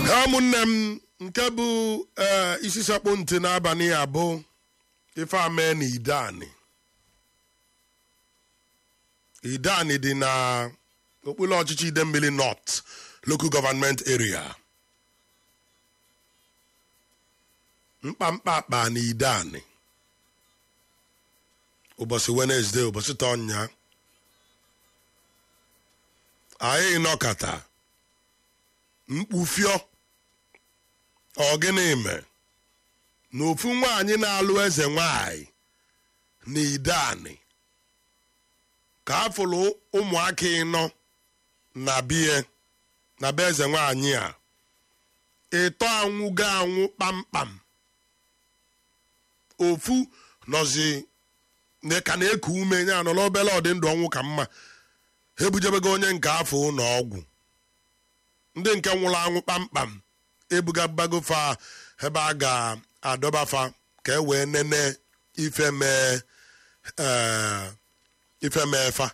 ha ụmụnne m nke bụ ee isi sekpụ ntị n'abalị ya bụ ife ame na idani idani dị na okpuru ọchịchị idemmili north local government area mkpamkpa akpa na idani ụbọchị wenesde ụbọchị tọnya anyị nọkata mkpufio ọgịnị me na ofu nwaanyị na-alụ eze nwanyị na idani ka afụlụ ụmụaka ịnọ na bie na be eze nwanyị a ịtọ anwụgo anwụ kpamkpam ofu nọzi ka na-eku ume ya nọ n'obele ọdịndụ ọnwụ ka mma ha ebujebego onye nke afọ ụlọ ọgwụ ndị nke nwụrụ anwụ kpamkpam ebugabago fa ebe a ga-adọbafa ka e wee nene ife mee ife mee fa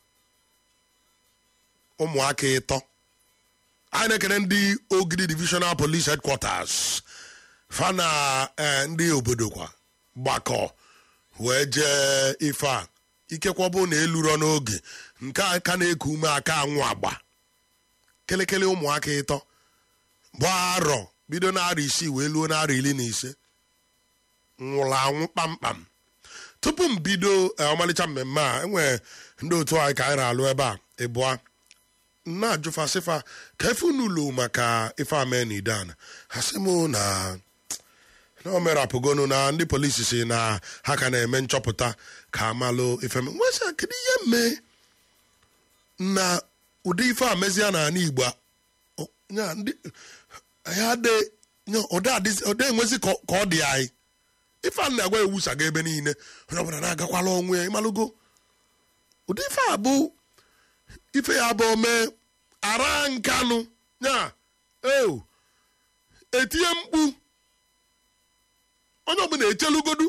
ụmụaka ịtọ anyị na-ekene ndị ogidi divisional police headquarters fa na ndị obodo kwa gbakọ wee jee ife a ikekwa bụ na eluro n'oge nke a ka na-eku ume aka anwụ agba kelekele ụmụaka ịtọ bụ arọ bido n'arọ isii wee luo n'arọ iri na ise nwụrụ anwụ kpamkpam tupu m bido ọmalịcha mmemme a enwere ndị otu anyị ka anyị na-alụ ebe a ịbụa na-ajụfasịfa ka efe unu lu maka ife amen idan ha sị m na na o merapụgonu na ndị polisi si na ha ka na-eme nchọpụta ka amalụ ife nwesị kedu ihe mee na ụdị ife a mezie na ala igbo ọda enwezi ka ọ dị anyị ife a na-agwa ewusaga ebe niile onye ọbụla na-agakwala onwe ya ịmalụgo ụdị ife a bụ ife ya bụ mee ara nkanụ ya eo etinye mkpu onye ọbụla echelugodu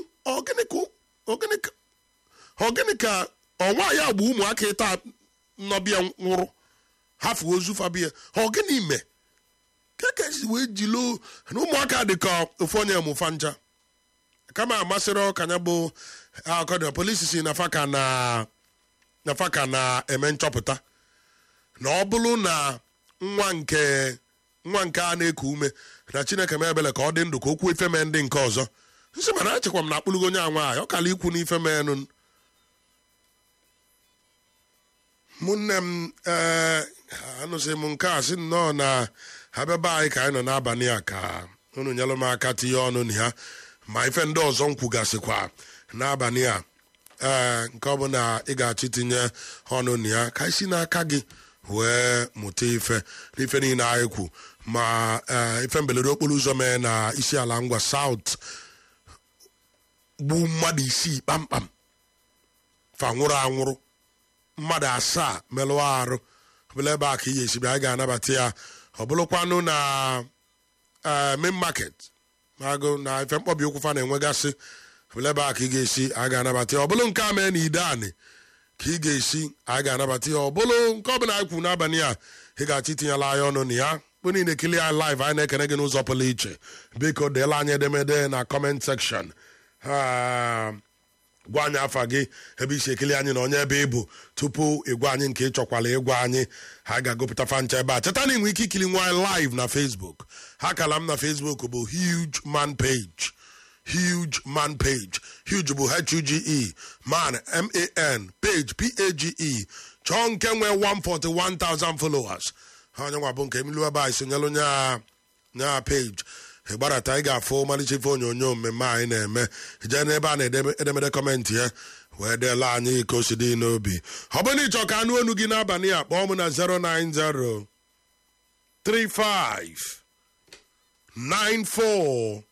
ogịnị ka ọnwa ya gba ụmụaka ịta nnọbịa nwụrụ hafu ozu fabia ogịnị me kekesi wee jilo na ụmụaka dị ka ofu onye mụfa ncha kama amasịrị ọkanya bụ akọdịna polisi si na faka na na faka na-eme nchọpụta na ọ bụrụ na nwa nke nwa nke a na-eku ume na chineke m ebele ka ọ dị ndụ ka okwu ife mee ndị nke ọzọ nsị mana achịkwa m na akpụlụgo onye anwa ọ kala ikwu n'ife meenụ mụnne m ee anụsị m nke a sị nnọọ na ha bịaba anyị ka anyị nọ n'abalị a ka unu nyelụ m aka tinye ọnụ na ya ma ife ndị ọzọ m kwugasịkwa n'abalị a ee nke ọ bụ na ị ga-achọ itinye ọnụ na ya ka isi n'aka gị wee mụta ife n'ife niile anyị kwu ma ife mberede okporo ụzọ mee na isi ala ngwa saut gbu mmadụ isii kpamkpam fa nwụrụ anwụrụ mmadụ asaa merụọ arụ ọbụla ebe a ka ihe esi bịa anyị ga-anabata ya ọ bụrụkwanụ na main market agụ na ife mkpọbi okwu fa na-enwegasị ọbụla ebe a ka ị ga-esi anyị ga-anabata ya ọ bụrụ nke a mee na ide anị ka ị ga-esi anyị ga-anabata ya ọ bụrụ nke ọ bụla anyị kwuru n'abalị a ị ga-achọ itinyela anyị ọnụ na ya bụ niile ekili anyị live anyị na-ekene gị n'ụzọ pụrụ iche biko deela anyị edemede na comment section gwa anyị afa gị ebe isi ekili anyị na onye ebe ịbụ tupu ịgwa anyị nke ịchọkwala ịgwa anyị ha ga-agụpụta fancha ebe a cheta na inwe ike ikili nwa live na facebook ha kala m na facebook bụ huge man page huge man page huge bụ h-u-g-e man m-a-n page p-a-g-e chọọ nke nwee 141,000 followers ha onye nwa bụ nke emilu ebe a sonyelụ nya page ịgbarata ị ga-afụ ọmalịcha ife onyonyo mmemme anyị na-eme jee n'ebe a na-edemede kọmentị ya wee deela anyị ka o si dị n'obi ọ bụrụ na ịchọ ka anụ onu gị n'abalị a kpọọ m na 090 35 94